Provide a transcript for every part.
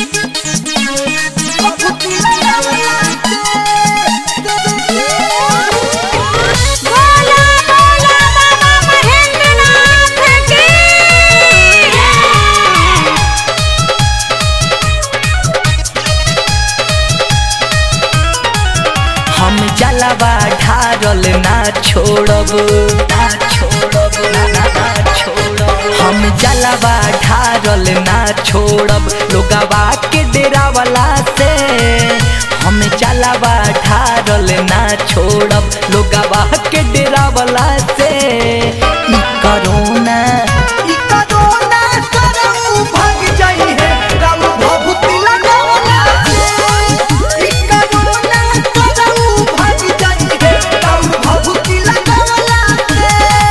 बोला बोला बाबा महेंद्रनाथ की हम जलवा ढारल ना छोड़ब ना छोड़ब ना ना ना छोड़ब हम जलवा ढारल ना छोड़ब लोगवा के डेरा वाला से हम जलवा ढारल ना छोड़ब लोगवा के डेरा वाला से ई करोना ई करोना करऊ भाग जाई है राम भभूति लगावला से ई करोना करऊ भाग जाई है राम भभूति लगावला से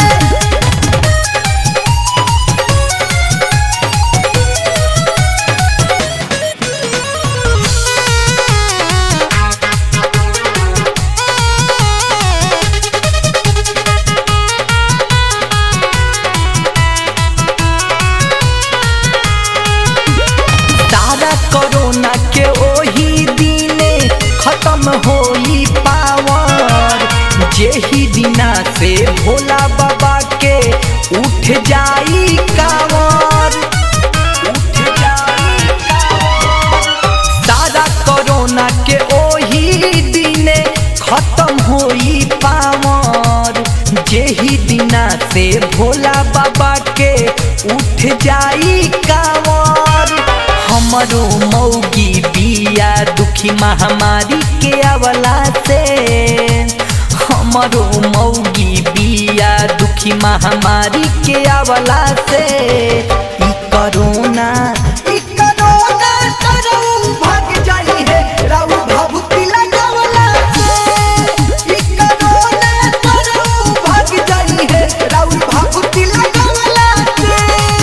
सारा कोरोना के ओही दिने खत्म होई पावर जेही दिना से भोला बाबा के उठ जाई कावर उठ जाई कावर सारा कोरोना के ओही दिने खत्म होई पावर जेही दिना से भोला बाबा के उठ जाई कावर हमरो मौगी बिया दुखी महामारी के अवला से हमरो मौगी बिया दुखी महामारी के अवला से ई करोना ई करोना तरऊ भाग जाई है राउ भभूति लगावला से ई करोना तरऊ भाग जाई है राउ भभूति लगावला से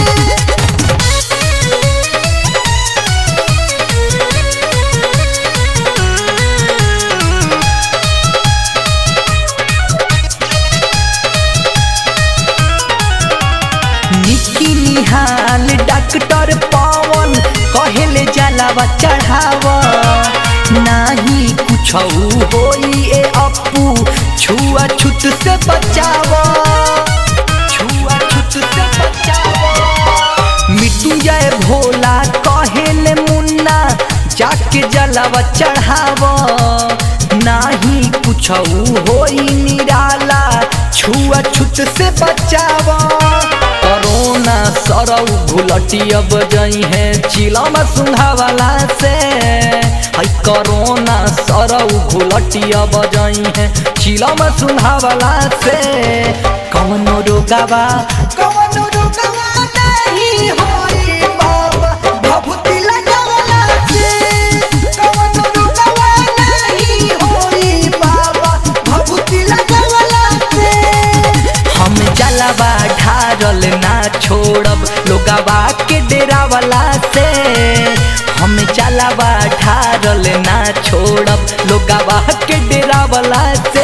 निकी निहाल डॉक्टर पवन कहेले जलावा चढ़ाव नाही कुछ होई ए अपू छुआ छुत से बचाव छुआ छुत से बचाव मृत्युंजय भोला कहेले मुन्ना जाके जलावा चढ़ाव नाही कुछ होई निराला छुआ छुत से बचाव करोना सरौ घुलटी अब जई है चिलम सुंघावाला से हई करोना सरौ घुलटी अब जई है चिलम सुंघावाला से कवनो रोगावा कवनो रोगावा नहीं होई बाबा भभूति लगावला से कवनो रोगावा नहीं होई बाबा भभूति लगावला से हम जलवा ढारल ना छोड़ब लोगवा के डेरा वाला से हम जलवा ढारल ना छोड़ब लोगवा के डेरा वाला से